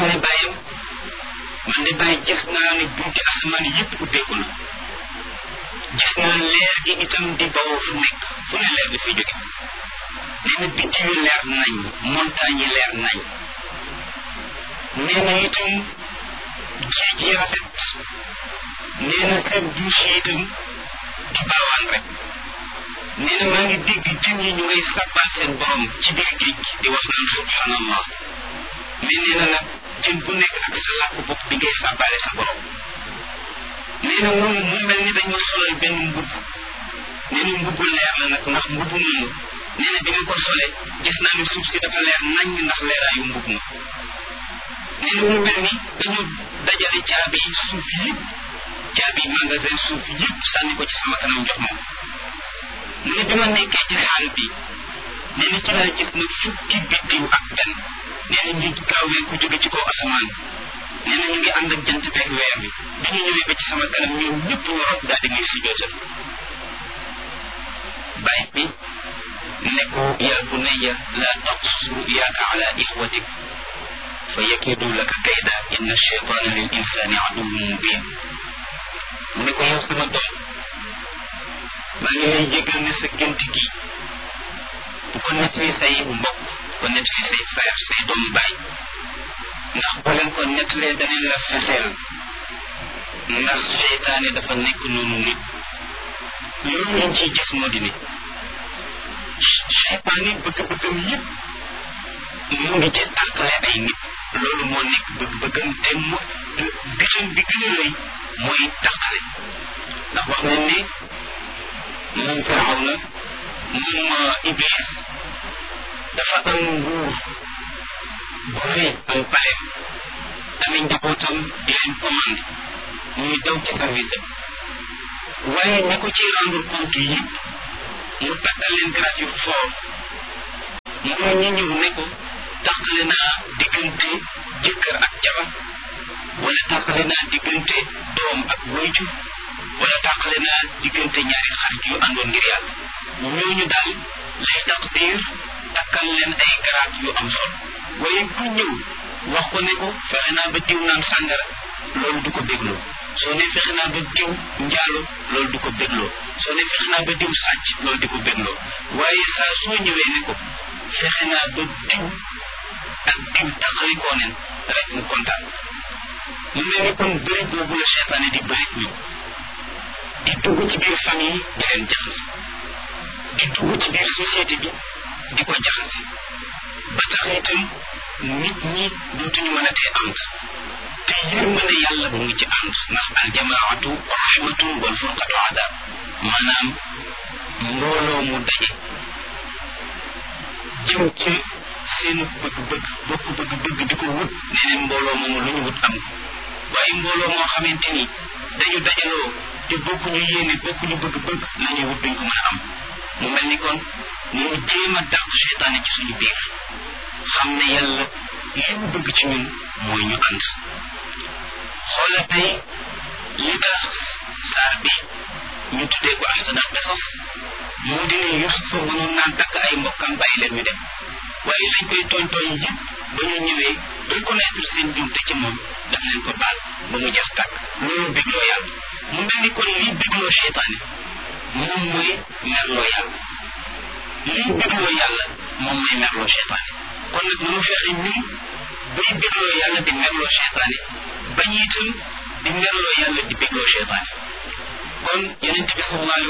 ne bàyyam man de bàyyi gis naa ne bunti asamaan yëpp ubbeeku na gis naa leer gi itam di bawoo fu nekk fu ne leer bi fi jóge nee na biddiw yi leer nañ montagne yi leer nañ nee na itam géej yi rafet nee na kër douche yi itam di baawaan rek nee na maa ngi dégg jën yi ñu ngay sàbbal seen borom ci biir géej gi di wax naan subhanallah mais nee na nag jën bu nekk ak sa làkk bopp bi ngay sàbbaale sa borom nee na moom mu mel ni dañ ma solal benn mbubb nee na mbubbu leer la nag ndax mbubbu moomu nee na bi nga ko sole gis naa ne suuf si dafa leer nañ ndax leeraayu mbubb ma nee na mu mel ni dañu dajale caabi suuf yëpp caabi magasin suuf yëpp sànni ko ci sama kanam jox ma mu ne bi ma nekkee ci xaal bi nee na ci laa gis na fukki biddiw ak benn nee na ñu gaawee ko jóge ci kaw asamaan nee na ñu ngi ànd ak jant beeg weer bi bi ñu ñëwee ba ci sama kanam ñoom ñëpp waroon daal di may sujootal bàyyi bi ne ko yaa bunayya laa taqsus ruyaaka ala ixwatik fa yakidu laka kayda inna cheytaana lil insani aduwwun mubin mu ne ko yow sama doom maa ngi lay jégal ne sa gént gi bu ko nettali say mbokk bu ko nettali say frère say doomu baay ndax boo leen ko nettalee danañ la fexeel ndax seytaane dafa nekk noonu nit loolu lañ ciy gis moo di ne seytaane bëgg-bëggam yëpp mu ngi ci tàqale ay nit loolu moo nekk bëgg-bëggam te mu gisam bi gën a rëy mooy tàqale ndax wax nañ ne moom firaw na moom iblis dafa am nguur gu rëy am paleem amee njabootam di leen commandé ñuy daw ci service am waaye ña ko ci rendre compte yëpp mu takkal leen grade yu fort mooy ñi ñëw ne ko tàqale naa diggante jëkkër ak jabar wala tàqale naa diggante doom ak wayjur wala tàqale naa diggante ñaari xarit yu àndoon ngir yàlla ñooñu daal lay taqdir takkal leen ay garaat yu am solo waaye ku ñëw wax ko ne ko fexe naa ba diw naan sàngara loolu du ko bégloo soo ne fexe naa ba diw njaalo loolu du ko bégloo soo ne fexe naa ba diw sàcc loolu di ko bégloo waaye saa soo ñëwee ne ko fexe naa ba diw ak diw taqalikoo neen rek mu kontaan mu mel ni kon bëri boobu la seytaane di bëri ñoom di dugg ci biir famille di leen jaxase di dugg ci biir société bi di ko jaxase ba tax itam nit ñi dootuñu mën a tee ànd te yërmande yàlla mu ngi ci ànd ndax aljamaatu rahmatu wal furqatu adab maanaam mbooloo mu daje jëm ci seen bëgg-bëgg bokk bëgg-bëgg di ko wut nee neen mbooloo moomu lu ñu wut am waaye mbooloo moo xamante ni dañu dajaloo te bokkuñu yéene bokkuñu bëgg-bëgg la ñuy wut duñ ko mën a am mu mel ni kon ñu jéem a dàq seytaane ci suñu biir xam ne yàlla li mu bëgg ci ñun mooy ñu ànd xoola tey li tax saar bi ñu tuddee ko ahsanal qisas moo di ne Yusufa mënoon naa takk ay mbokkam bàyyi leen ñu dem waaye lañ koy tooñ tooñ yëpp ba ñu ñëwee reconnaître seen jumte ci moom daf leen ko baal ba mu jeex tàkk loolu bégloo yàlla mu mel ni kon lii bégloo seytaane moom mooy merloo yàlla lii bégloo yàlla moom mooy merloo seytaane kon nag nanu fexe ñun bay bégloo yàlla di merloo seytaane bañ itam di merloo yàlla di bégloo seytaane kon yonent bi sallallahu